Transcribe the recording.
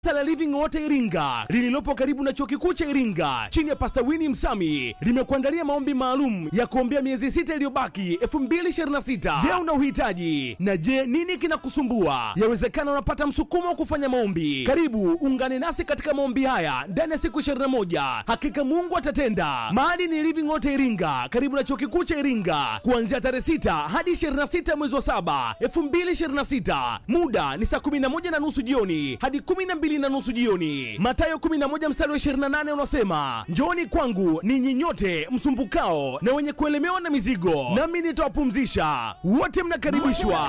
la Living Water Iringa lililopo karibu na chuo kikuu cha Iringa chini ya Pastor Winnie Msami limekuandalia maombi maalum ya kuombea miezi sita iliyobaki 2026. Je, una uhitaji? Na je, nini kinakusumbua? Yawezekana unapata msukumo wa kufanya maombi. Karibu ungane nasi katika maombi haya ndani ya siku 21. Hakika Mungu atatenda. Mahali ni Living Water Iringa karibu na chuo kikuu cha Iringa kuanzia tarehe 6 hadi 26 mwezi wa 7 2026. Muda ni saa 11 na nusu jioni hadi 12 na nusu jioni. Mathayo 11 mstari wa 28 unasema, njooni kwangu ninyi nyote msumbukao na wenye kuelemewa na mizigo, nami nitawapumzisha. Wote mnakaribishwa.